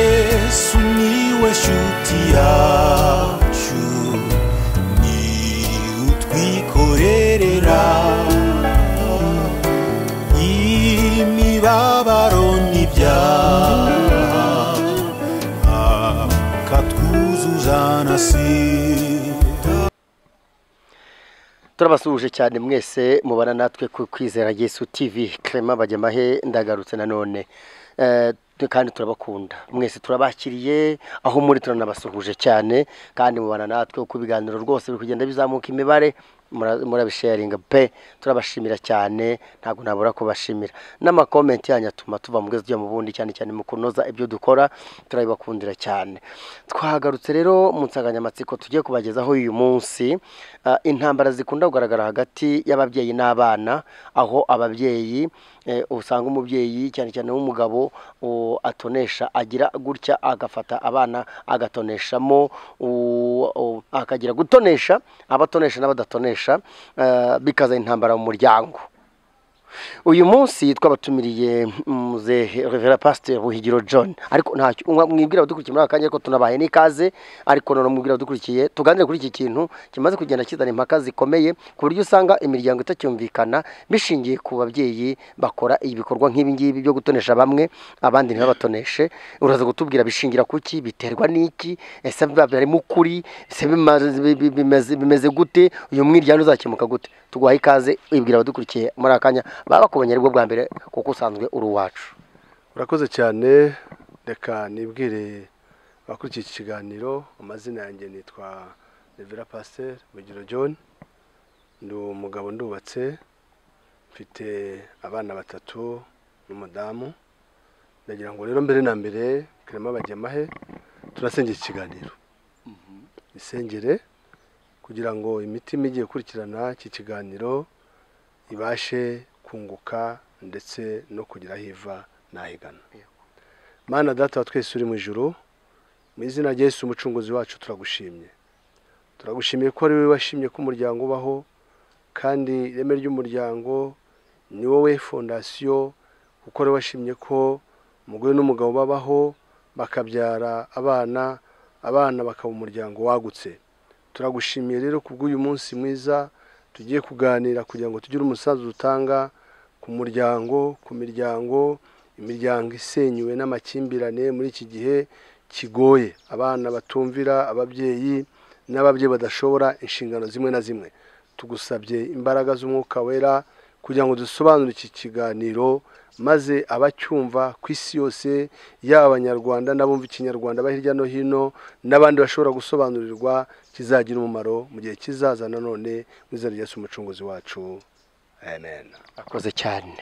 yesu niwe shuti yacu ni utwikorerera imibabaro n'ibyaha akatwuzuza na sida turabasuhuje cyane mwese mubana natwe ku kwizera yesu TV Clement Bajyamahe ndagarutse nanone Eh, tu- kandi turabakunda mwese turabakiriye aho muri turanabasuhuje cyane kandi mubana natwe uko ibiganiro rwose biri kugenda bizamuka imibare mura- murabisharinga pe turabashimira cyane ntabwo nabura kubashimira n'amakomenti yanyu atuma tuva mu bwezi tujya mu bundi cyane cyane mu kunoza ibyo dukora turabibakundira cyane twagarutse rero mu nsanganyamatsiko tugiye kubagezaho uyu munsi Ah, intambara zikunda kugaragara hagati y'ababyeyi n'abana aho ababyeyi eh, usanga umubyeyi cyane cyane w'umugabo o, atonesha agira gutya agafata abana agatoneshamo u- o, akagira gutonesha abatonesha n'abadatonesha eh, bikaza intambara mu muryango uyu munsi twabatumiriye muzehe revera pasiteri buhigiro john ariko ntacyo umwe mwibwira abadukurikiye muri aka kanya ko tunabaye n'ikaze ariko none mwibwira abadukurikiye tuganire kuri iki kintu kimaze kugenda kizana impaka zikomeye ku buryo usanga imiryango itacyumvikana bishingiye ku babyeyi bakora ibikorwa nk'ibi ngibi byo gutonesha bamwe abandi ntibabatoneshe uraza kutubwira bishingira kuki biterwa n'iki ese biba barimo ukuri ese bimaze- bi- bi- bimeze- bimeze gute uyu mwiryane uzakemuka gute tuguhaye ikaze ibwira abadukurikiye muri aka kanya baba bakubonye aribwo bwa mbere kuko usanzwe uri uwacu urakoze cyane reka nibwire abakurikiye iki kiganiro amazina yanjye nitwa revera pasiteri bugiro john ndi umugabo ndubatse mfite abana batatu n'umudamu ndagira ngo rero mbere na mbere karema bajyamahe turasengera iki kiganiro isengere kugira ngo imitima igiye gukurikirana iki kiganiro ibashe kunguka ndetse no kugira aho iva n'aho igana mana data wa twese uri mu ijuru mu izina rya Yesu umucunguzi wacu turagushimye turagushimiye ko ari wowe washimye ko umuryango ubaho kandi ireme ry'umuryango ni wowe fondasiyo kuko ari wowe washimye ko umugore n'umugabo babaho bakabyara abana abana bakaba umuryango wagutse turagushimiye rero ku bw'uyu munsi mwiza tugiye kuganira kugira ngo tugire umusanzu dutanga ku muryango ku miryango imiryango isenyuwe n'amakimbirane muri iki gihe kigoye abana batumvira ababyeyi n'ababyeyi badashobora inshingano zimwe na zimwe tugusabye imbaraga z'umwuka wera kugira ngo dusobanure iki kiganiro maze abacyumva ku isi yose yaba abanyarwanda n'abumva ikinyarwanda ba hirya no hino n'abandi bashobora gusobanurirwa kizagira umumaro mu gihe kizaza nanone mu izina rya Yesu umucunguzi wacu amen akoze cyane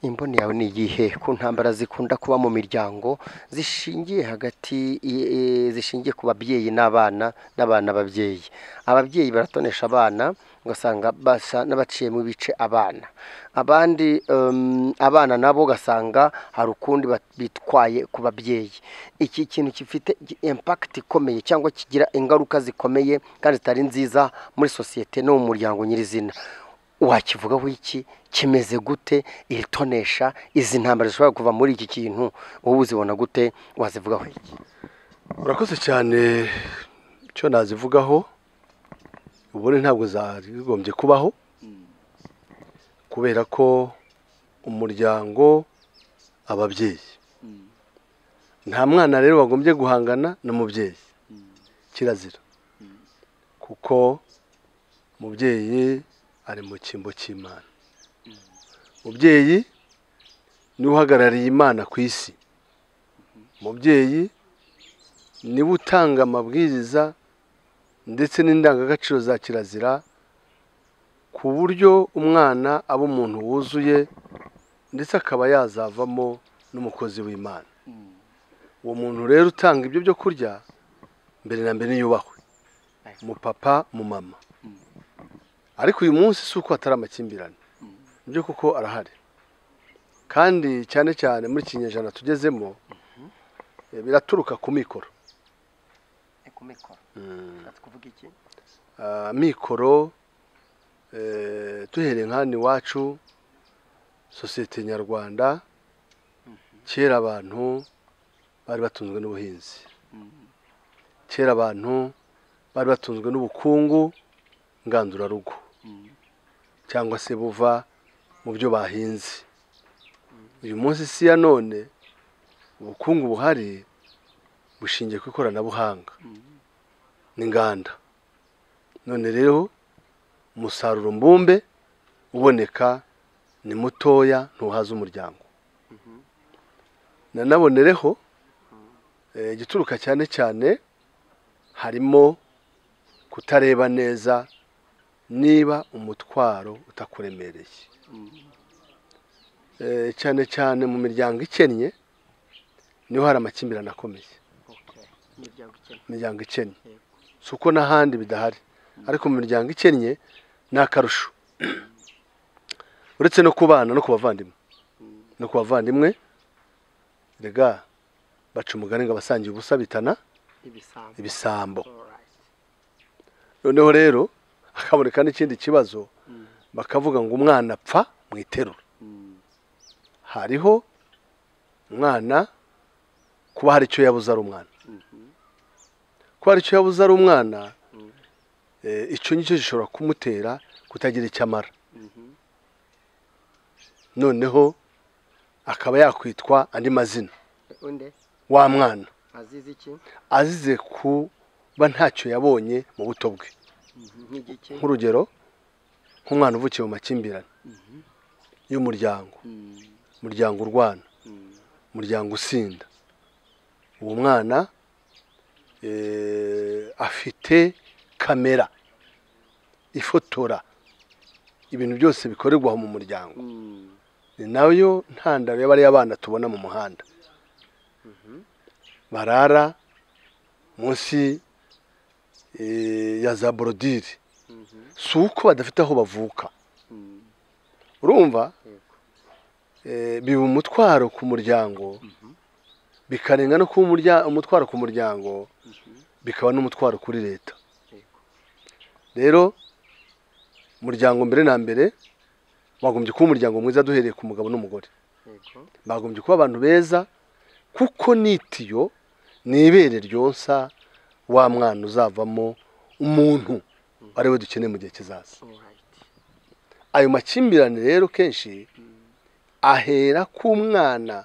imboni yawe ni iyihe ku ntambara zikunda kuba mu miryango zishingiye hagati i- i- zishingiye ku babyeyi n'abana n'abana babyeyi ababyeyi baratonesha abana ugasanga basa n'abaciyemo ibice abana abandi em, abana nabo ugasanga hari ukundi bat- bitwaye ku babyeyi iki kintu gifite gi- impact ikomeye cyangwa kigira ingaruka zikomeye kandi zitari nziza muri sosiyete no mu muryango nyirizina wakivugaho iki kimeze gute iri tonesha izi ntambara zishobora kuva muri iki kintu wowe uzibona gute wazivugaho iki urakoze cyane icyo nazivugaho ubundi ntabwo zagombye kubaho kubera ko umuryango ababyeyi nta mwana rero wagombye guhangana n'umubyeyi kirazira kuko umubyeyi ari mu cyimbo cy'imana umubyeyi niwe uhagarariye imana ku isi umubyeyi niwe utanga amabwiriza ndetse n'indangagaciro za kirazira ku buryo umwana aba umuntu wuzuye ndetse akaba yazavamo n'umukozi w'imana uwo muntu rero utanga ibyo byo kurya mbere na mbere yubahwe umupapa mama ariko uyu munsi si uko hatari amakimbirane nibyo kuko arahari kandi cyane cyane muri iki kinyejana tugezemo eh, biraturuka ku mikoro Ah, mikoro eh, duhereye nk'ahano iwacu sosiyete nyarwanda kera abantu bari batunzwe n'ubuhinzi kera abantu bari batunzwe n'ubukungu ngandurarugo cyangwa se buva mu byo bahinze uyu munsi si ya none ubukungu buhari bushingiye ku ikoranabuhanga n'inganda none rero umusaruro mbumbe uboneka ni mutoya ntuhaza umuryango nanabonereho eh, igituruka cyane cyane harimo kutareba neza niba umutwaro utakuremereye Eh, cyane cyane mu miryango ikennye niho hari amakimbirane akomeye imiryango ikennye Yego. si uko n'ahandi bidahari ariko mu miryango ikennye ni akarusho uretse no ku bana no ku bavandimwe no ku bavandimwe rega baca umugani ngo abasangiye ubusa bitana ibisambo ibisambo Alright. noneho rero hakaboneka n'ikindi kibazo bakavuga ngo umwana apfa mu iterura Mm. hariho umwana kuba hari icyo yabuze ari umwana Mhm. kuba hari icyo yabuze ari umwana eh, icyo ngicyo gishobora kumutera kutagira icyo amara Mhm. noneho akaba yakwitwa andi mazina undi wa mwana azize iki azize kuba ntacyo yabonye mu buto bwe nk'igiki nk'urugero nk'umwana uvukiye mu makimbirane y'umuryango Mm. umuryango urwana Mm. umuryango usinda uwo mwana eh, afite kamera ifotora ibintu byose bikorerwa aho mu muryango Mm. ni nayo ntandaro y'abariya bana tubona mu muhanda barara munsi eh, ya za borodire Mhm. si uko badafite aho bavuka Mm. urumva Yego. eh, biba umutwaro ku muryango bikarenga no kuba umurya- umutwaro ku muryango bikaba n'umutwaro kuri leta Yego. rero umuryango mbere na mbere wagombye kuba umuryango mwiza duhereye ku mugabo n'umugore Yego. bagombye kuba abantu beza kuko n'itiyo ni ibere ryonsa wa mwana uzavamo umuntu ari we dukeneye mu gihe kizaza Alright. ayo makimbirane rero kenshi ahera ku mwana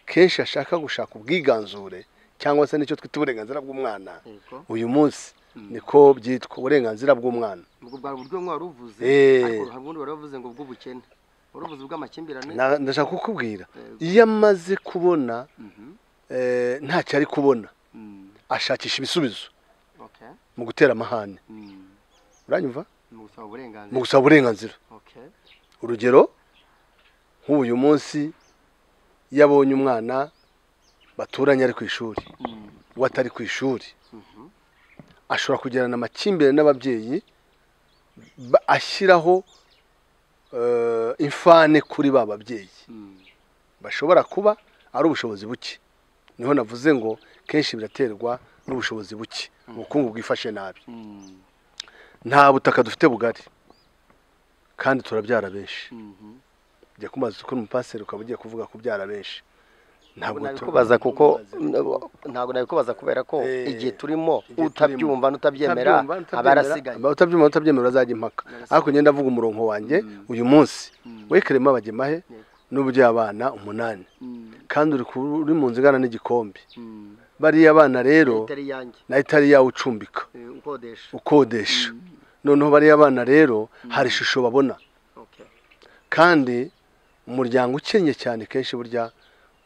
kenshi ashaka gushaka ubwiganzure cyangwa se nicyo twita uburenganzira bw'umwana Yego. uyu munsi niko byitwa uburenganzira bw'umwana ubwo bwa buryo mwari uvuze Eh. ariko hari ubundi wari wavuze ngo ubw'ubukene wari uvuze ubw'amakimbirane Na- ndashaka kukubwira Yego. iyo amaze kubona Mhm. eh, ntacyo ari kubona Mm. ashakisha ibisubizo Okay. mu gutera amahane Mm. uranyumva Mu gusaba uburenganzira mu gusaba uburenganzira Okay. urugero nk'uyu munsi iyo abonye umwana baturanye ari ku ishuri Mm. uwo atari ku ishuri Mhm. ashobora kugirana amakimbirane n'ababyeyi ba- ashyiraho eh, imfane kuri ba babyeyi Mm. bashobora kuba ari ubushobozi buke niho navuze ngo kenshi biraterwa n'ubushobozi buke ubukungu bwifashe nabi Mm. nta butaka dufite bugari kandi turabyara benshi Mhm. ujya kumaza ukora umupaseri ukaba ugiye kuvuga kubyara benshi ntabwo nabikubaza kuko ntabwo nabikubaza kubera ko Eh, igihe turimo igihe utabyumva turimo. n'utabyemera aba arasigaye utabyumva utabyemera azajya impaka Arasigaye. ariko ngenda avuga umurongo wanjye uyu munsi we kerema abagemahe Yego. n'uburyo abana umunani Mm, kandi uri ku- uri mu nzu ingana n'igikombe mm. bariya abana rero itari iyanjye nayo itari yawe ucumbika eh, ukodesha ukodesha noneho bariya abana rero hari ishusho babona Okay. kandi umuryango ukennye cyane kenshi burya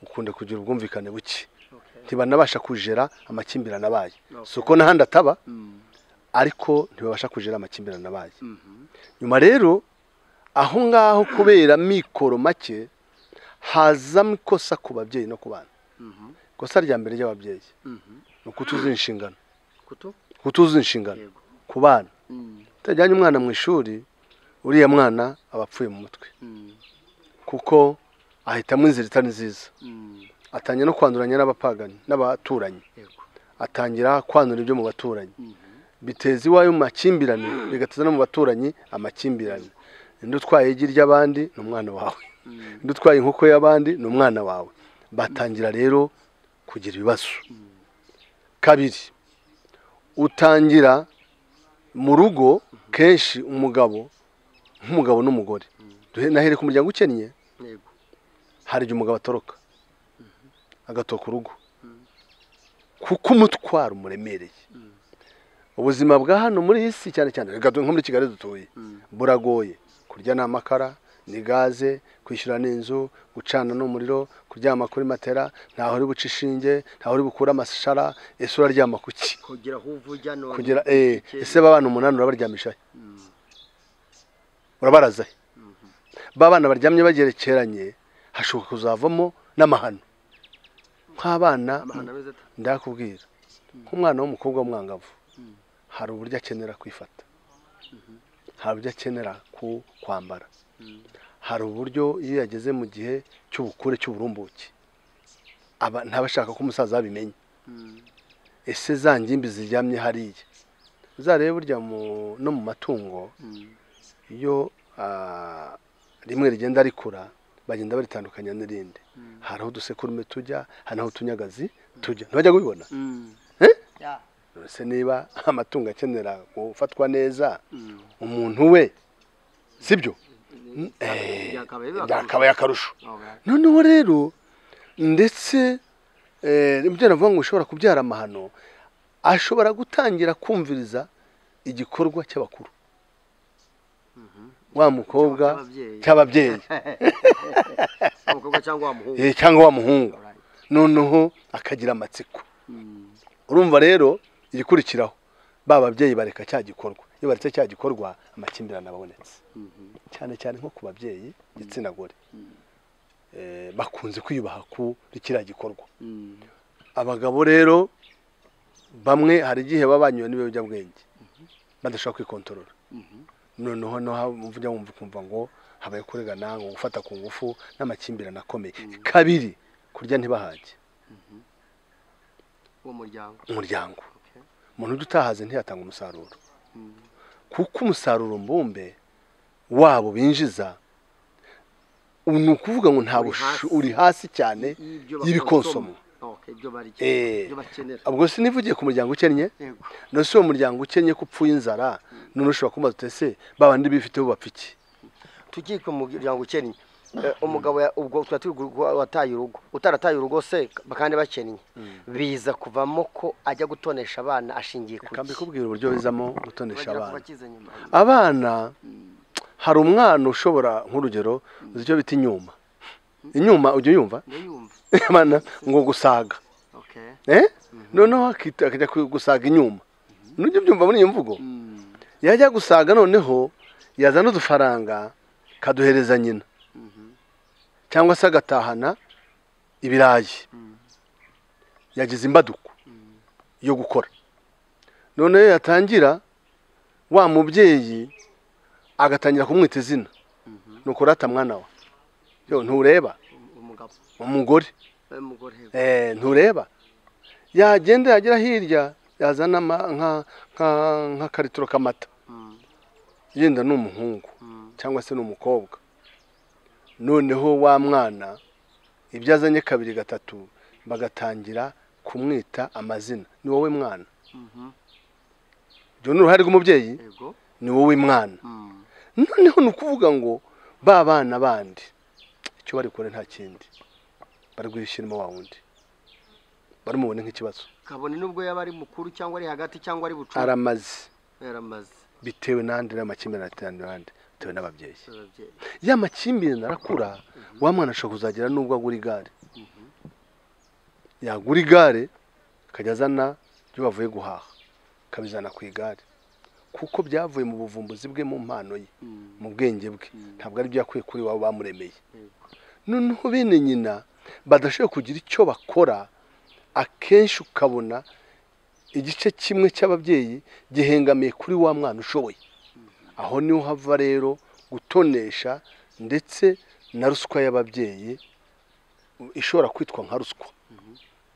ukunda kugira ubwumvikane buke Okay. ntibanabasha kujera amakimbirane abaye Okay. si uko n'ahandi ataba Mm, ariko ntibabasha kujera amakimbirane abaye mhm. nyuma rero aho ngaho kubera amikoro make hazamo ikosa ku babyeyi no ku bana Mhm. ikosa rya mbere ry'ababyeyi Mhm. ni ukutuzuza inshingano kutu kutuzuza inshingano yego ku bana Mm, utajyanye umwana mu ishuri uriya mwana aba apfuye mu mutwe mm, kuko ahitamo inzira itari nziza mm. atangira no kwanduranya n'abapagani n'abaturanyi yego atangira kwandura ibyo mu baturanyi Mhm. biteza iwayo mu makimbirane bigateza no mu baturanyi amakimbirane indi utwaye igi ry'abandi ni umwana wawe Mm, indi utwaye inkoko y'abandi ni umwana wawe batangira rero kugira ibibazo kabiri utangira mu rugo kenshi umugabo nk'umugabo n'umugore Duhe- nahereye ku muryango ukennye yego hari igihe umugabo atoroka agatoka urugo kuko umutwaro umuremereye ubuzima bwa hano muri iyi si cyane cyane reka tu- nko muri kigali dutuye buragoye kurya ni amakara ni gaze kwishyura ni inzu gucana ni umuriro kuryama kuri matera ntaho uri buce ishinge ntaho uri bukure amashara ese uraryama ku ki kugera aho uvuga none kugira eh, Ikindi. ese ba bana umunani urabaryamisha he urabaraza he ba bana baryamye bagerekeranye hashobora kuzavamo n'amahano nk'abana amahano meza ata- ndakubwira nk'umwana w'umukobwa w'umwangavu hari uburyo akenera kwifata hari uburyo akenera ku kwambara hari uburyo iyo yageze mu gihe cy'ubukure cy'uburumbuke aba ntaba ashaka ko umusaza abimenya ese za ngimbi ziryamye hariya uzarebe burya mu- no mu matungo iyo ah, rimwe rigenda rikura bagenda baritandukanya n'irindi hari aho udusekurume tujya hari n'aho utunyagazi tujya ntibajya kubibona Ya. ese niba amatungo akenera gufatwa neza umuntu we sibyo Byakabaye biba byakabaye akarusho Oh, right. noneho rero ndetse eh, ibyo navuga ngo ushobora kubyara amahano ashobora gutangira kumviriza igikorwa cy'abakuru wa mukobwa Cy'ababyeyi. cy'ababyeyi umukobwa cyangwa wa muhungu eh, cyangwa wa muhungu Alright. noneho akagira amatsiko Mm. urumva rero igikurikiraho ba babyeyi bareka cya gikorwa iyo baretse cya gikorwa amakimbirane abonetse cyane cyane nko ku babyeyi gitsina gore Eh, bakunze kwiyubaha kuri kiriya gikorwa Mm. abagabo rero bamwe hari igihe baba banyuwe n'ibiyobyabwenge badashobora kwikontorora noneho no mvuga wumva ukumva ngo habaye kurigana ngo gufata ku ngufu n'amakimbirane akomeye kabiri kurya ntibahage uwo muryango umuryango Okay. umuntu ujya utahaze ntiyatanga umusaruro kuko umusaruro mbumbe wabo binjiza ni ukuvuga ngo nta Uri bushu- hasi. uri hasi cyane Y'ibyo y'ibikonsoma bakonsoma. Okay, ibyo barya Eh. ibyo bakenera ubwo sinivugiye ku muryango ukennye yego nose uwo muryango ukennye ko upfuye inzara none ushobora kubaza uti ese ba bandi bifiteho bapfa iki tugiye ku muryango ukennye Eh, umugabo ya- ubwo tuba turi guha- wataye urugo utarataye urugo se kandi bakennye biza kuvamo ko ajya gutonesha abana ashingiye ku reka iki? mbikubwire uburyo bizamo gutonesha Bagera ku abana bakize nyuma. abana hari umwana ushobora nk'urugero uzi icyo bita inyuma inyuma ujya uyumva ndayumva abana ngo gusaga okay Eh? noneho akita- akajya ku- gusaga inyuma nujya ubyumva muri iyo mvugo Mm. yajya gusaga noneho yazana udufaranga kaduhereza nyina cyangwa se agatahana ibirayi yagize imbaduko yo gukora noneho yatangira wa mubyeyi agatangira kumwita izina ni ukurata mwana wa yo ntureba umugabo umugore eh, umugore yego. Eh, ntureba yagenda yagera hirya yazana ama- nka- nka- nk'akaritiro k'amata Mm. yenda ni umuhungu Mm. cyangwa se ni umukobwa noneho wa mwana ibyo azanye kabiri gatatu bagatangira kumwita amazina ni wowe mwana Mhm. ibyo ni uruhare rw'umubyeyi yego ni wowe mwana Mm. noneho ni ukuvuga ngo ba bana bandi icyo bari kure nta kindi bari guhishyiramo wa wundi barimubone nk'ikibazo kabone nubwo yaba ari mukuru cyangwa ari hagati cyangwa ari bucuru aramaze yaramaze bitewe n'andi n'amakimbirane aterana n'andi bitewe n'ababyeyi ababyeyi ya makimbirane arakura wa mwana ashobora kuzagera n'ubwo agura igare yagura igare akajya azana ibyo bavuye guhaha akabizana ku igare kuko byavuye mu buvumbuzi bwe mu mpano ye Mm. mu bwenge bwe ntabwo ari byo yakuye kuri wabo bamuremeye Yego. noneho bene nyina badashobora kugira icyo bakora akenshi ukabona igice kimwe cy'ababyeyi gihengamiye kuri wa mwana ushoboye aho niho hava rero gutonesha ndetse na ruswa y'ababyeyi ishobora kwitwa nka ruswa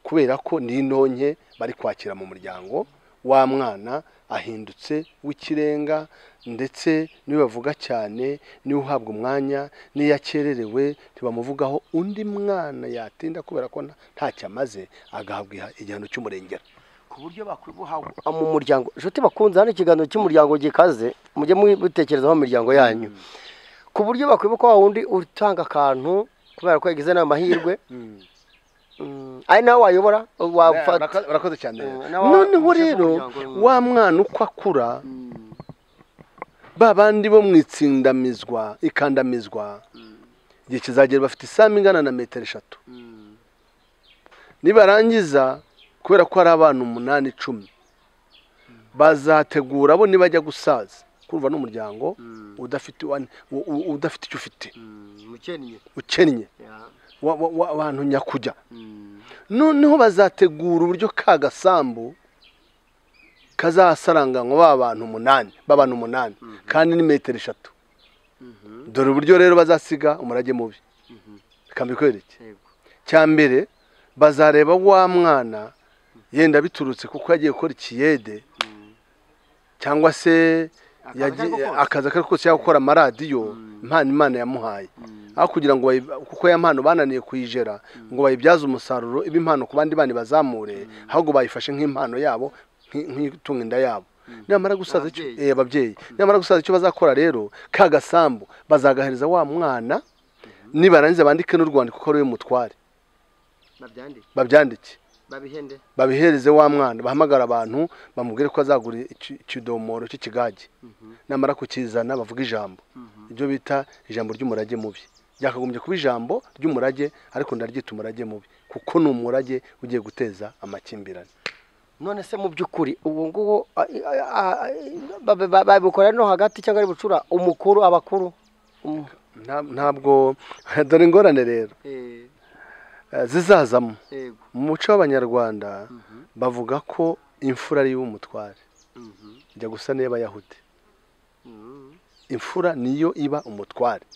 kubera ko ni intonke bari kwakira mu muryango wa mwana ahindutse w'ikirenga ndetse niwe bavuga cyane niwe uhabwa umwanya n'iyo akererewe ntibamuvugaho undi mwana yatinda kubera ko nta- ntacyo amaze agahabwa iha- igihano cy'umurengera ku buryo bakwibuha mu muryango inshuti bakunze hano ikiganiro cy'umuryango gikaze mujye mubitekerezaho mu miryango yanyu ku buryo bakwibuka wa wundi utanga akantu kubera ko yagize n'amahirwe Mm, ari nawe wayobora wafata Barako- barakoze cyane Mm, na wa- noneho umushinga rero w'umuryango. wa mwana uko akura ba bandi bo mu itsindamizwa ikandamizwa igihe kizagera bafite isamu ingana na metero eshatu nibarangiza kubera ko ari abana umunani icumi bazategura bo nibajya gusaza kumva n'umuryango udafite uwa- u- u- udafite icyo ufite mukennye ukennye wa- wa- wa- abantu nyakujya noneho bazategura uburyo ka gasambu kazasaranganywa ba bantu umunani b'abantu umunani kandi ni metero eshatu dore uburyo rero bazasiga umurage mubi reka mbikwereke cya mbere bazareba wa mwana yenda biturutse kuko yagiye gukora ikiyede cyangwa se Akazi yagiye- ari gukora. akazi akari kose cyangwa gukora amaradiyo impano imana yamuhaye aho kugira ngo bayi- kuko ya mpano bananiye kuyijera ngo bayibyaze umusaruro ibe impano ku bandi bana bazamure ahubwo bayifashe nk'impano yabo nk- nk'itunga inda yabo nyamara gusaza icyo Ababyeyi. eh, ababyeyi nyamara gusaza icyo bazakora rero ka gasambu bazagahereza wa mwana nibarangiza bandike n'urwandiko ko ari we mutware babyandike babyandike babihende babihereze wa mwana bahamagara abantu bamubwire ko azagura iki- ikidomoro cy'ikigage namara kukizana bavuga ijambo ibyo bita ijambo ry'umurage mubi byakagombye kuba ijambo ry'umurage ariko ndaryita umurage mubi kuko ni umurage ugiye guteza amakimbirane none se mu by'ukuri ubu ngubu a- a- a- ba- ba- babikora no hagati cyangwa ari bucura umukuru abakuru Um, Nta- ntabwo dore ingorane rero eh, zizazamo mu muco w'abanyarwanda bavuga ko imfura ari umutware ijya gusa n'iy'abayahudi imfura niyo iba umutware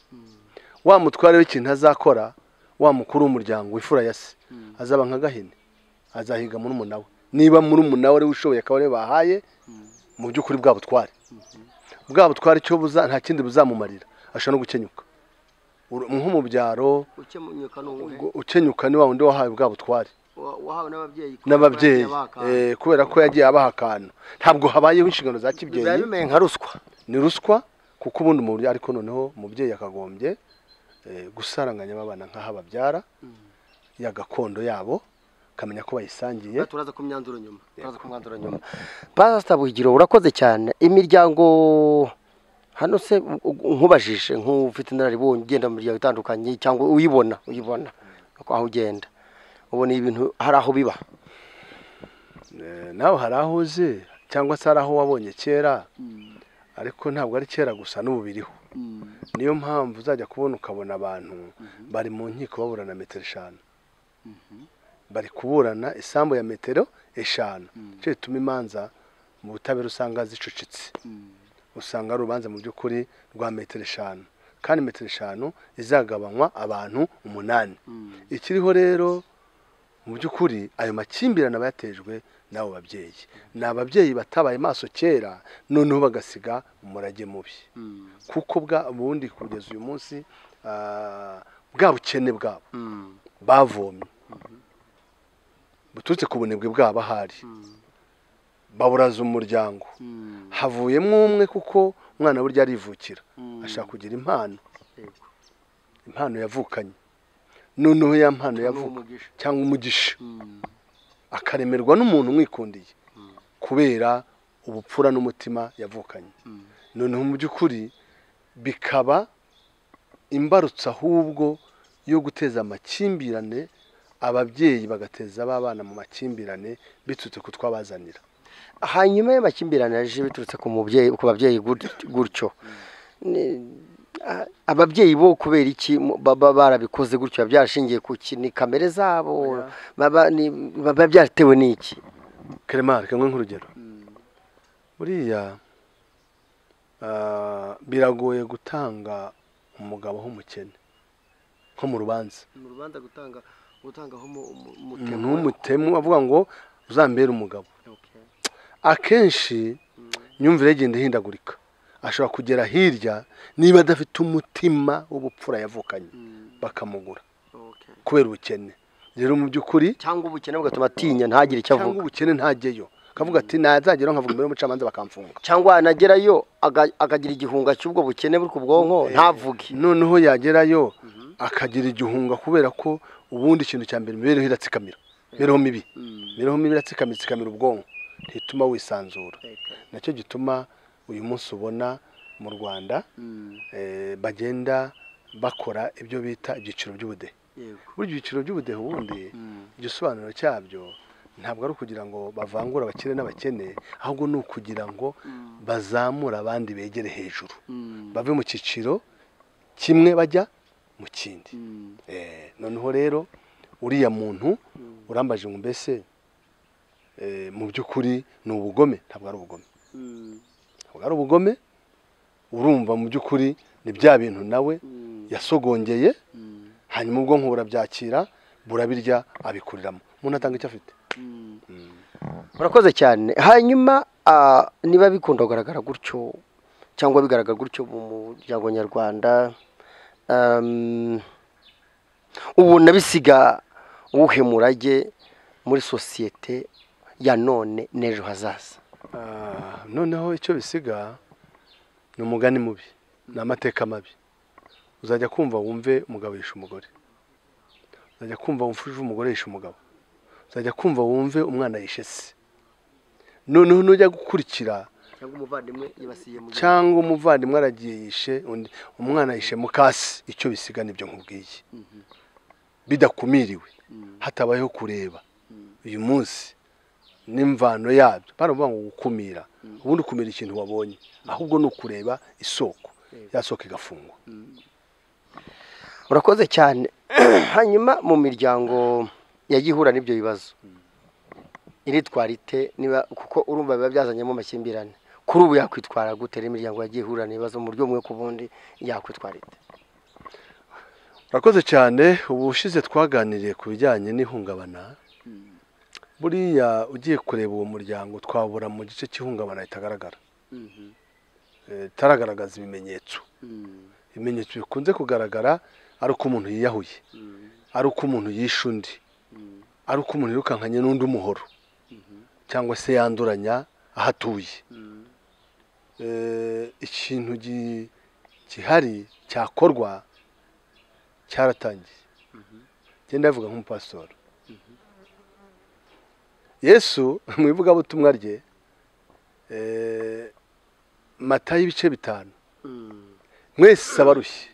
wa mutware w'ikintu azakora wa mukuru w'umuryango w'imfura ya se azaba nka gahini azahiga murumuna we niba murumuna we ari we ushoboye akaba ariwe bahaye mu by'ukuri bwa butware bwa butware icyo buza nta kindi buzamumarira ashobora no gukenyuka Uru- nko mu byaro ukemunyuka ni uwuhe? ubwo ukenyuka ni wa wundi wahawe bwa butware Wa- wahawe n'ababyeyi kubera ko n'ababyeyi yagiye abaka. eh, kubera ko yagiye abaha akantu ntabwo habayeho inshingano za biba kibyeyi bimeye nka ruswa ni ruswa kuko ubundi mu buryo ariko noneho umubyeyi yakagombye eh, gusaranganya abana nk'aho ababyara ya gakondo yabo akamenya ko bayisangiye Aha turaza ku myanzuro nyuma turaza ku myanzuro nyuma pasita buhigiro urakoze cyane imiryango hano se u- u- nkubajije nk'ufite inararibonye ugenda mu miryango itandukanye cyangwa uyibona uyibona uko aho ugenda ubona ibintu hari aho biba Eh, nawe hari aho uzi cyangwa se hari aho wabonye kera ariko ntabwo ari kera gusa n'ubu biriho niyo mpamvu uzajya kubona ukabona abantu bari mu nkiko baburana metero eshanu bari kuburana isambu ya metero eshanu nicyo gituma imanza mu butabera usanga zicucitse usanga ari urubanza mu by'ukuri rwa metero eshanu kandi metero eshanu izagabanywa abantu umunani ikiriho rero mu by'ukuri ayo makimbirane aba yatejwe n'abo babyeyi ni ababyeyi batabaye maso kera noneho bagasiga umurage mubi kuko bwa ubundi kugeza uyu munsi ah, bwa bukene bwabo bavomye buturutse ku bunebwe bwabo ahari baburaza umuryango havuyemo umwe kuko umwana burya arivukira ashaka kugira impano impano yavukanye noneho ya mpano yavuka umugisha. cyangwa umugisha akaremerwa n'umuntu umwikundiye kubera ubupfura n'umutima yavukanye noneho mu by'ukuri bikaba imbarutso ahubwo yo guteza amakimbirane ababyeyi bagateza abana mu makimbirane biturutse ku twabazanira hanyuma y'amakimbirane yaje biturutse ku mubyeyi ku babyeyi gut- gutyo Ni- a- ababyeyi bo kubera iki mu- baba barabikoze gutyo biba byarashingiye ku ki ni kamere zabo baba ni- biba byatewe n'iki kerema reka mwe nk'urugero buriya ah, biragoye gutanga umugabo w'umukene nko mu rubanza mu rubanza gutanga gutangaho umuntu w'umutemu avuga ngo uzambere umugabo akenshi imyumvire igenda ihindagurika ashobora kugera hirya niba adafite umutima w'ubupfura yavukanye bakamugura kubera ubukene rero mu by'ukuri cyangwa ubukene bugatuma atinya ntagire icyo cyangwa avuga ubukene ntajyeyo akavuga ati nazageraho nkavuga imbere y'umucamanza bakamfunga cyangwa yanagerayo aga- akagira igihunga cy'ubwo bukene buri ku bwonko ntavuge noneho yagerayo akagira igihunga kubera ko ubundi ikintu cya mbere imibereho iratsikamira imibereho mibi imibereho mibi iratsikamira itsikamira ubwonko ntituma wisanzura nacyo gituma uyu munsi ubona mu rwanda eh, bagenda bakora ibyo bita ibyiciro by'ubudehe buri byiciro by'ubudehe ubundi igisobanuro cyabyo ntabwo ari ukugira ngo bavangure abakire n'abakene ahubwo ni ukugira ngo bazamure abandi begere hejuru bave mu cyiciro kimwe bajya mu kindi Eh, noneho rero uriya muntu urambaje ngo mbese eh, mu by'ukuri ni ubugome ntabwo ari ubugome ntabwo ari ubugome urumva mu by'ukuri ni bya bintu nawe yasogongeye hanyuma ubwonko burabyakira burabirya abikuriramo umuntu atanga icyo afite murakoze cyane hanyuma ah, niba bikunda kugaragara gutyo cyangwa bigaragara gutyo mu muryango nyarwanda um, ubona bisiga uwuhe murage muri sosiyete ya none n'ejo hazaza Ah, noneho icyo bisiga ni umugani mubi ni amateka mabi uzajya kumva wumve umugabo yishe umugore uzajya kumva wumve umugore yishe umugabo uzajya kumva wumve umwana yishe se noneho nujya gukurikira cyangwa umuvandimwe yibasiye mu cyangwa umuvandimwe aragiye yishe undi umwana yishe mukasi icyo bisiga nibyo nkubwiye bidakumiriwe hatabayeho kureba uyu munsi n'imvano yabyo baravuga ngo gukumira ubundi ukumira ikintu wabonye ahubwo ni ukureba isoko ya soko igafungwa murakoze cyane hanyuma mu miryango yagiye ihura n'ibyo bibazo iritwara ite niba kuko urumva biba byazanyemo amakimbirane kuri ubu yakwitwara gute rero imiryango yagiye ihura n'ibibazo mu buryo bumwe ku bundi yakwitwara ite urakoze cyane ubushize twaganiriye ku bijyanye n'ihungabana buriya ugiye kureba uwo muryango twabura mu gice cy'ihungabana ritagaragara Eh, itaragaragaza ibimenyetso ibimenyetso bikunze kugaragara ari uko umuntu yiyahuye ari uko umuntu yishe undi ari uko umuntu yirukankanye n'undi umuhoro cyangwa se yanduranya aho atuye Eh, ikintu gi- gihari cyakorwa cyaratangiye genda bivuga nk'umupasitoro yesu mu ivugabutumwa rye eh, matayo ibice bitanu mwese abarushye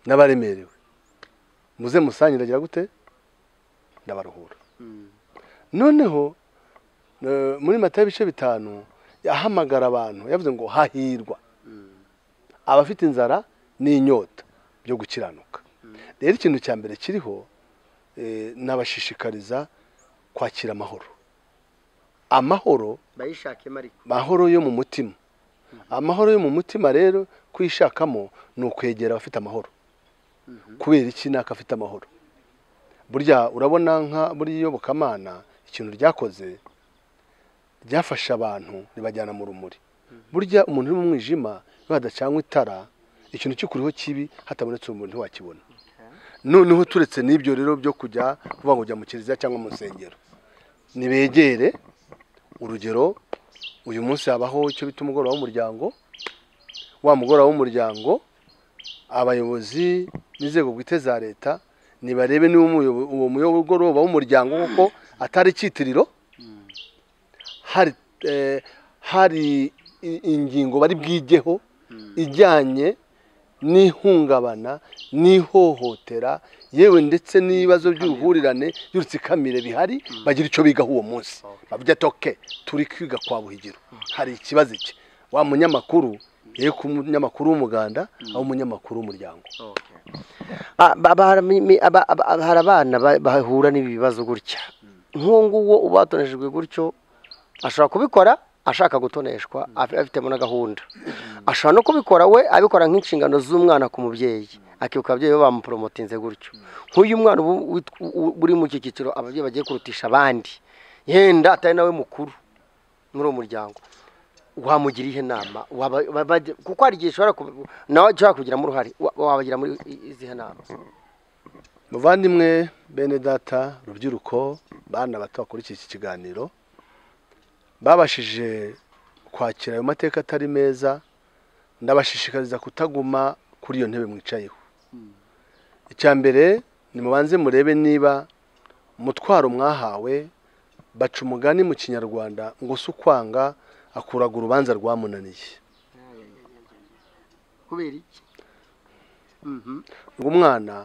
n'abaremerewe muze musangire agira gute ndabaruhura noneho eh, muri matayo ibice bitanu yahamagara abantu yavuze ngo hahirwa abafite inzara n'inyota byo gukiranuka rero ikintu cya mbere kiriho eh, nabashishikariza kwakira amahoro amahoro bayishakemo ariko amahoro yo mu mutima amahoro yo mu mutima rero kwishakamo ni ukwegera abafite amahoro kubera iki naka afite amahoro burya urabona nka buriya iyobokamana ikintu ryakoze ryafashe abantu ribajyana mu rumuri burya umuntu uri mu mwijima iyo hadacanywe itara ikintu cy'ukuriho kibi hatabonetse urumuri ntiwakibona noneho turetse n'ibyo rero byo kujya kuvuga ngo ujya mu kiliziya cyangwa mu nsengero nibegere urugero uyu munsi habaho icyo bita umugoroba w'umuryango wa mugoroba w'umuryango abayobozi n'inzego bwite za leta nibarebe niba umuyobo- uwo mugoroba w'umuryango kuko atari icyitiriro hari eh, hari i- ingingo bari bwigeho ijyanye n'ihungabana n'ihohotera yewe ndetse n'ibibazo by'uruhurirane by'urutsikamire bihari bagira icyo bigaho uwo munsi bavuga ati oke turi kwiga kwa buhigiro hari ikibazo iki wa munyamakuru yewe ku munyamakuru w'umuganda aho umunyamakuru w'umuryango Ah, ba- ba- hari mi- mi- aba- aba- aba- hari abana ba- bahura n'ibi bibazo gutya nk'uwo nguwo uba watoneshejwe gutyo ashobora kubikora ashaka gutoneshwa af- afitemo na gahunda ashobora no kubikora we abikora nk'inshingano z'umwana ku mubyeyi akibuka ababyeyi be bamuporomotinze gutyo nk'uyu mwana ubu wit- u- u- uri mu iki cyiciro ababyeyi bagiye kurutisha abandi yenda atari nawe mukuru muri uwo muryango wamugira ihe nama Waba- ba- ba- kuko hari igihe ushobora kuba- nawe ushobora kubigiramo uruhare Wa- wabagira muri i- izihe nama muvandimwe bene data urubyiruko bana bato bakurikiye iki kiganiro babashije kwakira ayo mateka atari meza ndabashishikariza kutaguma kuri iyo ntebe mwicayeho icya mbere nimubanze murebe niba umutwaro mwahawe baca umugani mu kinyarwanda ngo si ukwanga akuraga urubanza rwamunaniye kubera iki ngo umwana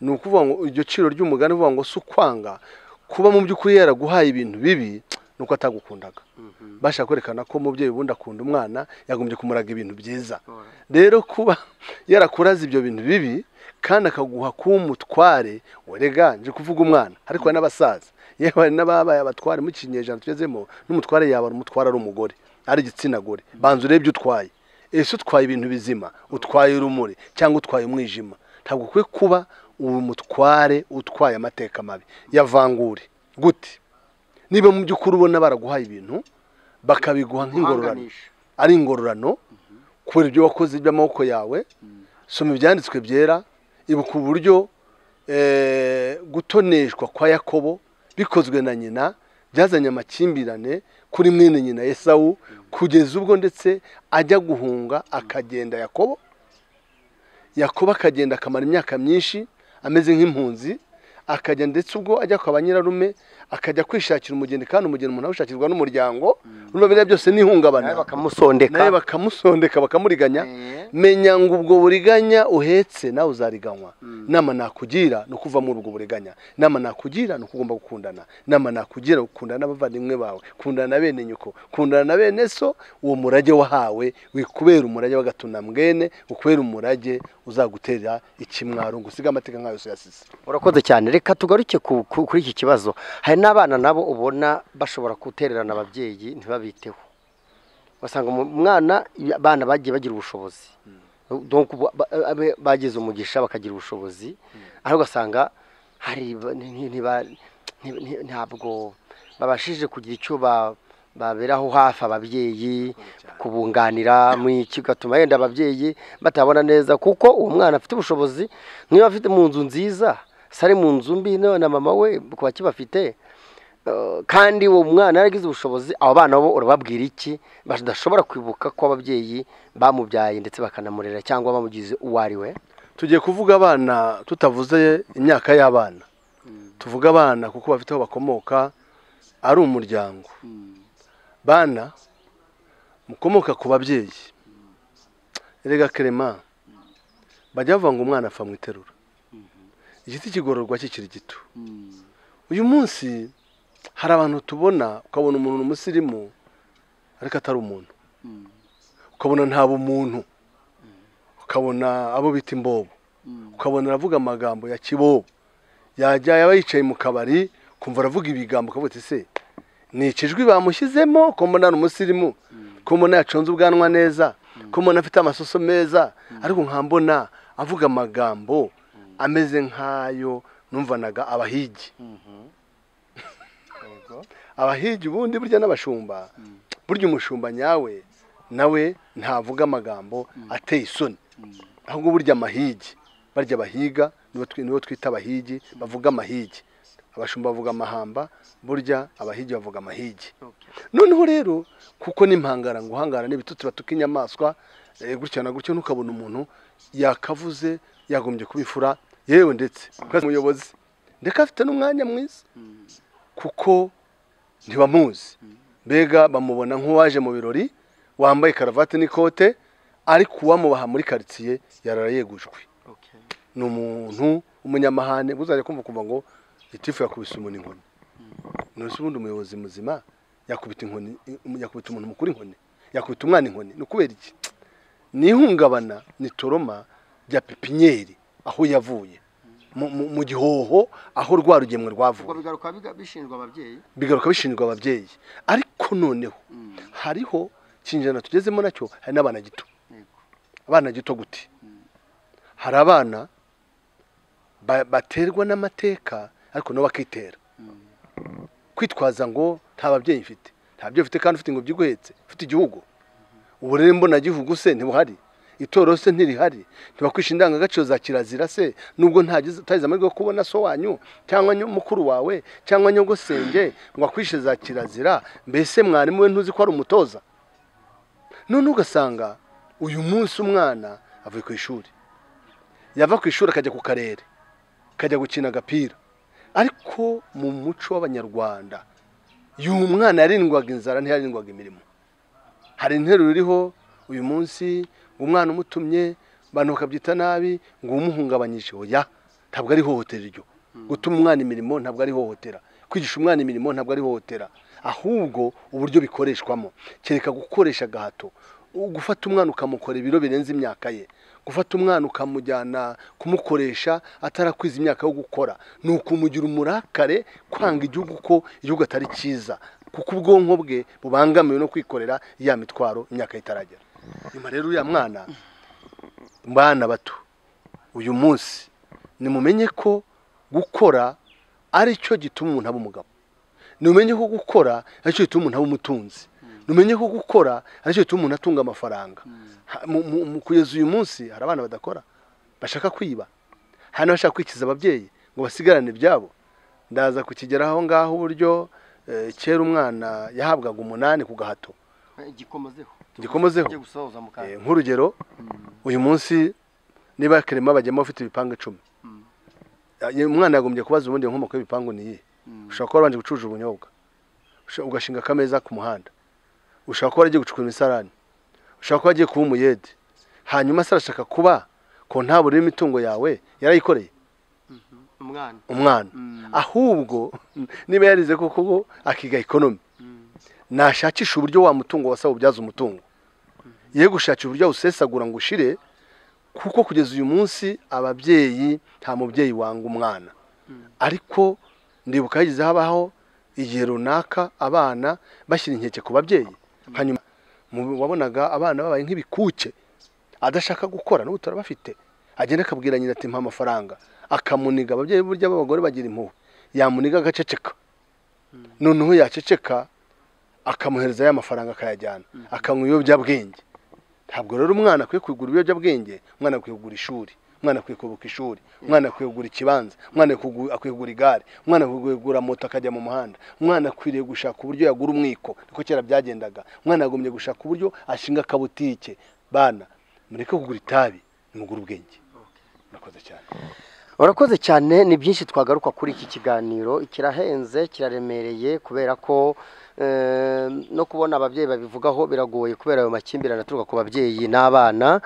ni ukuvuga ngo iryo ciro ry'umugani uvuga ngo si ukwanga kuba mu by'ukuri yaraguhaye ibintu bibi ni uko atagukundaga bashaka kwerekana ko umubyeyi ubundi akunda umwana yagombye kumuraga ibintu byiza rero kuba yarakuraza ibyo bintu bibi kandi akaguha kuba umutware werega nje kuvuga umwana ariko hari n'abasaza yewe hari n'ababaye abatware mu kinyejana tugezemo n'umutware yaba ari umutware ari umugore ari igitsina gore banza urebe ibyo utwaye ese utwaye ibintu bizima utwaye urumuri cyangwa utwaye umwijima ntabwo ukwiye kuba uwo mutware utwaye amateka mabi yavangure gute niba mu by'ukuri ubona baraguhaye ibintu bakabiguha nk'ingororano ari ingororano kubera ibyo wakoze by'amaboko yawe soma ibyanditswe byera ibuka uburyo eh, gutoneshwa kwa yakobo bikozwe na nyina byazanye amakimbirane kuri mwene nyina esawu kugeza ubwo ndetse ajya guhunga akagenda yakobo yakobo akagenda akamara imyaka myinshi ameze nk'impunzi akagenda ndetse ubwo ajya kwa ba nyirarume akajya kwishakira umugeni kandi umugeni umuntu awushakirwa n'umuryango urumva biriya byose ni ihungabana nawe bakamusondeka nawe bakamusondeka bakamuriganya Eh. menya ngo ubwo buriganya uhetse nawe uzariganywa inama nakugira ni ukuva muri ubwo buriganya inama nakugira ni uko ugomba gukundana inama nakugira ukundana n'abavandimwe bawe kundana na bene nyoko kundana na bene so uwo murage wahawe wikubera umurage w'agatuna mwene ukubera umurage uzagutera ikimwaro ngo usige amateka nk'ayo yose yasize urakoze cyane reka tugaruke ku- ku- kuri iki kibazo hari n'abana nabo ubona bashobora gutererana ababyeyi ntibabiteho basanga umwana abana bagiye bagira ubushobozi Donc ubu- ba- abe- bagize umugisha bakagira ubushobozi ariko ugasanga hari ba- ni- ni- ntiba- nti- nti- ntabwo babashije kugira icyo ba- baberaho hafi ababyeyi kubunganira mu iki gatuma yenda ababyeyi batabona neza kuko uwo mwana afite ubushobozi niba afite mu nzu nziza se ari mu nzu mbi na na mama we kuba kibafite Eh, kandi uwo mwana yaragize ubushobozi abo bana bo urababwira iki badashobora kwibuka ko ababyeyi bamubyaye ndetse bakanamurera cyangwa bamugize uwo ari we tugiye kuvuga abana tutavuze imyaka y'abana tuvuge abana kuko bafite aho bakomoka ari umuryango bana mukomoka ku babyeyi erega kerema bajya bavuga ngo umwana apfa mu iterura igiti kigororwa kikiri gito uyu munsi hari abantu tubona ukabona umuntu ni umusirimu ariko atari umuntu ukabona nta bumuntu ukabona abo bita imbobo ukabona aravuga amagambo ya kibobo yajya yaba yicaye mu kabari kumva aravuga ibigambo ukavuga uti se ni ikijwi bamushyizemo ko mbona ari umusirimu ko mbona yaconze ubwanwa neza ko mbona afite amasoso meza ariko nkambona avuga amagambo ameze nk'ayo numvanaga abahigi abahigi ubundi burya n'abashumba burya umushumba nyawe nawe ntavuga amagambo ateye isoni ahubwo burya amahigi barya abahiga nibo twi- nibo twita abahigi bavuga amahigi abashumba bavuga amahamba burya abahigi bavuga amahigi noneho rero kuko n'impangara ngo uhangara n'ibitutsi batuka inyamaswa eh, gutya na gutyo ntukabona umuntu yakavuze yagombye kubifura yewe ndetse kuko umuyobozi ndeka afite n'umwanya mwiza kuko ntibamuzi mbega bamubona nk'uwaje mu birori wambaye karavati n'ikote ariko uwamubaha muri karitsiye yarara yegujwe ni umuntu umunyamahane uzajya kumva kumva ngo gitifu yakubise umuntu inkoni none se ubundi umuyobozi muzima yakubita inkoni yakubita umuntu mukuru inkoni yakubita umwana inkoni ni ukubera iki ni ihungabana ni toroma rya pipiniyeri aho yavuye mu- mu- mu gihoho aho rwa rugemwe rwavuye bigaruka bishinjwa ababyeyi bigaruka bishinjwa ababyeyi ariko noneho hariho ikinyejana tugezemo nacyo hari n'abana gito abana gito gute hari abana ba- baterwa n'amateka ariko nabo bakitera kwitwaza ngo nta babyeyi mfite nta byo mfite kandi ufite ingobyi iguhetse ufite igihugu uburere mbonagihugu se ntibuhari itorero se ntirihari ntibakwishe indangagaciro za kirazira se nubwo ntagize utagize amahirwe yo kubona so wanyu cyangwa nyu- mukuru wawe cyangwa nyogosenge ngo akwishe za kirazira mbese mwarimu we ntuzi ko ari umutoza none ugasanga uyu munsi umwana avuye ku ishuri yava ku ishuri akajya ku karere akajya gukina agapira ariko mu muco w'abanyarwanda y'uyu mwana yarindwaga inzara ntiyarindwaga imirimo hari interuro iriho uyu munsi umwana umutumye abantu bakabyita nabi ngo umuhungabanyije oya ntabwo ari ihohotera iryo gutuma umwana imirimo ntabwo ari ihohotera kwigisha umwana imirimo ntabwo ari ihohotera ahubwo uburyo bikoreshwamo kereka gukoresha agahato U- gufata umwana ukamukora ibiro birenze imyaka ye gufata umwana ukamujyana kumukoresha atarakwiza imyaka yo gukora ni ukumugira umurakare kwanga igihugu ko igihugu atari cyiza kuko ubwonko bwe bubangamiwe no kwikorera ya mitwaro imyaka ye itaragera nyuma rero uriya mwana bana bato uyu munsi nimumenye ko gukora ari cyo gituma umuntu aba umugabo numenye ko gukora ari cyo gituma umuntu aba umutunzi numenye ko gukora ari cyo gituma umuntu atunga amafaranga Ha- mu- mu- mu- kugeza uyu munsi hari abana badakora bashaka kwiba hari n'abashaka kwikiza ababyeyi ngo basigarane ibyabo ndaza kukigeraho aho ngaho uburyo eh, kera umwana yahabwaga umunani ku gahato igikomozeho Igikomozeho? Tujye gusoza mu Eh, kantu nk'urugero uyu munsi niba kerema bajyamo bafite ibipangu icumi Mm. Eh, umwana yagombye kubaza ubundi inkomoko y'ibipangu ni iyihe ushobora kuba wabanje gucuruza ubunyobwa usha- ugashinga akameza ku muhanda ushobora kuba waragiye gucukura imisarani ushobora kuba wagiye kuba umuyede hanyuma se arashaka kuba ko nta buriro imitungo yawe yarayikoreye umwana umwana Mm. ahubwo niba yarize koko ngo akiga ekonomi nashakisha uburyo wa mutungo wasaba ubyaza umutungo ye gushakisha uburyo awusesagura ngo ushire kuko kugeza uyu munsi ababyeyi nta mubyeyi wanga umwana ariko ndibuka yagize habaho igihe runaka abana bashyira inkeke ku babyeyi hanyuma mu- wabonaga abana babaye nk'ibikuke adashaka gukora n'ubu turabafite agenda akabwira nyina ati mpa amafaranga akamuniga ababyeyi burya b'abagore bagira impuhwe yamuniga agaceceka noneho yaceceka akamuhereza ya mafaranga akayajyana akanywa ibiyobyabwenge ntabwo rero umwana akwiye kugura ibiyobyabwenge umwana akwiye kugura ishuri umwana akwiye kubuka ishuri umwana akwiye kugura ikibanza umwana akwiye kugu- akwiye kugura igare umwana akwiye kugura moto akajya mu muhanda umwana akwiriye gushaka uburyo yagura umwiko niko kera byagendaga umwana yagombye gushaka uburyo ashinga akabutike bana mureke kugura itabi nimugure ubwenge murakoze cyane urakoze cyane ni byinshi twagaruka kuri iki kiganiro kirahenze kiraremereye kubera ko eh, no kubona ababyeyi babivugaho biragoye kubera ayo makimbirane aturuka ku babyeyi n'abana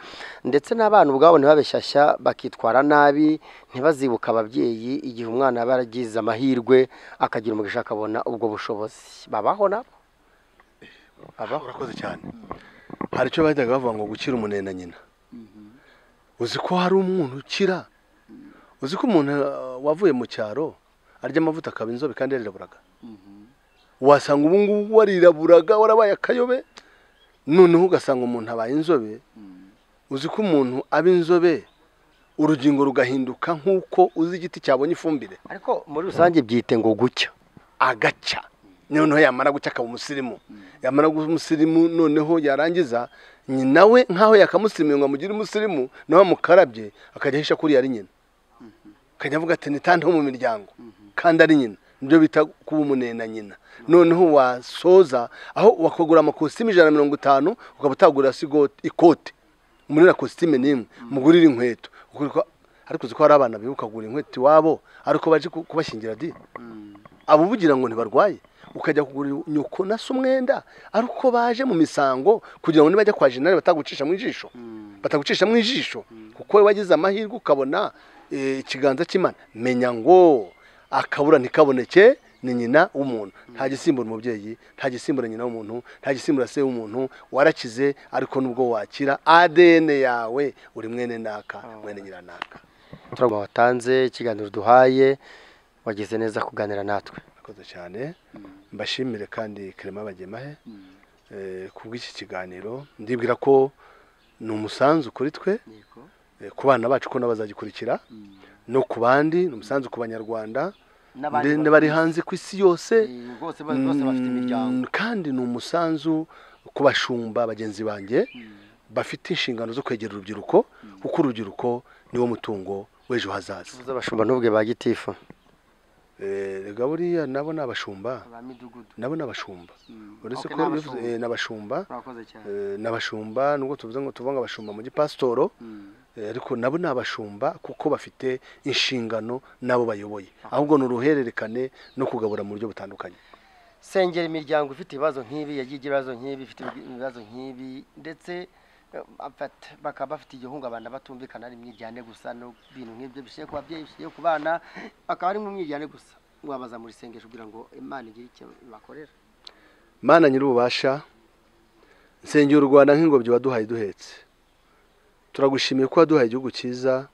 ndetse n'abana ubwabo ntibabeshyashya bakitwara nabi ntibazibuke ababyeyi igihe umwana aba yaragize amahirwe akagira umugisha akabona ubwo bushobozi babaho nabo babaho urakoze cyane hari icyo bajyaga bavuga ngo gukira umunene na nyina uzi ko hari umuntu ukira uzi ko umuntu uh, wavuye mu cyaro arya amavuta akaba inzobe kandi yariraburaga wasanga ubu ngubu wariraburaga warabaye akayobe noneho ugasanga umuntu abaye inzobe uzi ko umuntu aba inzobe urugingo rugahinduka nk'uko uzi igiti cyabonye ifumbire ariko muri rusange byite ngo gucya agaca noneho yamara guca akaba umusirimu yamara kuba umusirimu noneho yarangiza nyina we nk'aho yakamusirimuye ngo amugire umusirimu nawe amukarabye akajya ahisha ko uriya ari nyina akajya avuga ati nitante wo mu miryango kandi ari nyina nibyo bita kuba umunene na nyina noneho wasoza aho wakagura amakositimu ijana na mirongo itanu ukaba utagurira se igoti- ikote umurira kositime n'imwe mugurire inkweto Ukuri ko- ariko uzi ko hari abana bibuka kugura inkweto iwabo ariko baje ku- kubashyingira di abo ubugira ngo ntibarwaye ukajya kugura nyoko na se umwenda ariko baje mu misango kugira ngo nibajya kwa jenali batagucisha mu ijisho batagucisha mu ijisho kuko wowe wagize amahirwe ukabona eh, ikiganza cy'imana menya ngo akabura ntikaboneke ni nyina w'umuntu nta gisimbura umubyeyi nta gisimbura nyina w'umuntu nta gisimbura se w'umuntu warakize ariko nubwo wakira ADN yawe uri mwene naka mwene nyiranaka turabona watanze ikiganiro duhaye wagize neza kuganira natwe murakoze cyane mbashimire kandi kerema bagemahe eh, kubw'iki kiganiro ndibwira ko ni umusanzu kuri twe eh, ku bana bacu ko nabo bazagikurikira no ku bandi ni umusanzu ku banyarwanda N'abandi ndende bafite- bari hanze ku isi yose bose bose bafite imiryango Mm, kandi ni umusanzu ku bashumba bagenzi banjye bafite inshingano zo kwegera urubyiruko kuko urubyiruko niwo mutungo w'ejo hazaza tuzi abashumba n'ubwe ba gitifu Eh, rega buriya nabo ni abashumba ba midugudu nabo ni abashumba uretse Ok, ko ni iyo uvuze- abashumba. eh, ni abashumba murakoze cyane Eh, ni abashumba nubwo tuvuze ngo tuvuga ngo abashumba mu gipasitoro Mm. Eh, ariko nabo ni abashumba kuko bafite inshingano n'abo bayoboye ahubwo ni uruhererekane no kugabura mu buryo butandukanye sengera imiryango ifite ibibazo nk'ibi yagiye igira ibibazo nk'ibi ifite ibibazo nk'ibi ndetse eh, bafata- bakaba bafite igihungabana batumvikana ari imwiryane gusa n'ibintu nk'ibyo bishyire ku babyeyi bishyire ku bana akaba ari mu mwiryane gusa wabaza muri sengesho kugira ngo imana igire icyo bakorera mana nyir'ububasha nsengera u rwanda nk'ingobyi waduhaye duhetse turagushimiye ko waduhaye igihugu cyiza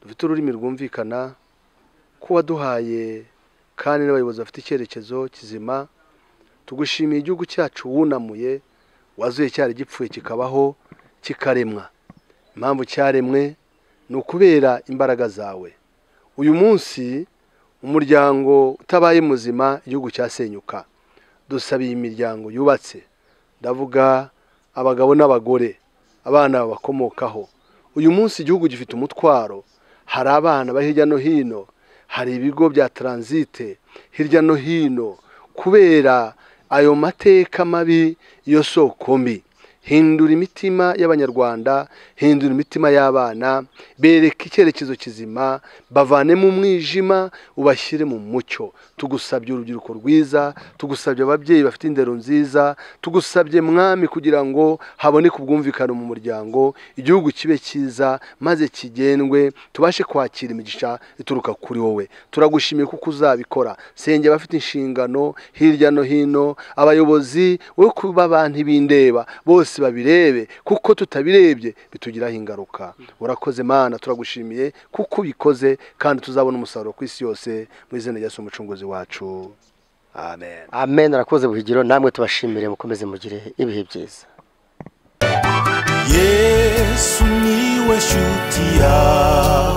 dufite ururimi rwumvikana ko waduhaye kandi n'abayobozi bafite icyerekezo kizima tugushimiye igihugu cyacu wunamuye wazuye cyari gipfuye kikabaho kikaremwa impamvu cyaremwe ni ukubera imbaraga zawe uyu munsi umuryango utabaye muzima igihugu cyasenyuka dusaba iyi miryango yubatse ndavuga abagabo n'abagore abana babakomokaho uyu munsi igihugu gifite umutwaro hari abana bari hirya no hino hari ibigo bya taransite hirya no hino kubera ayo mateka mabi iyo soko mbi hindura imitima y'abanyarwanda hindura imitima y'abana bereka icyerekezo kizima bavane mu mwijima ubashyire mu mucyo tugusabye urubyiruko rwiza tugusabye ababyeyi bafite indero nziza tugusabye mwami kugira ngo haboneke ubwumvikane mu muryango igihugu kibe cyiza maze kigendwe tubashe kwakira imigisha ituruka kuri wowe turagushimiye kuko uzabikora senge abafite inshingano hirya no hino abayobozi wo kuba abantu bindeba bose babirebe kuko tutabirebye bitugiraho ingaruka urakoze mana turagushimiye kuko ubikoze kandi tuzabona umusaruro ku isi yose mu izina rya Yesu umucunguzi wacu amen amen arakoze buhigiro namwe tubashimire mukomeze mugire ibihe byiza yesu niwe shuti yacu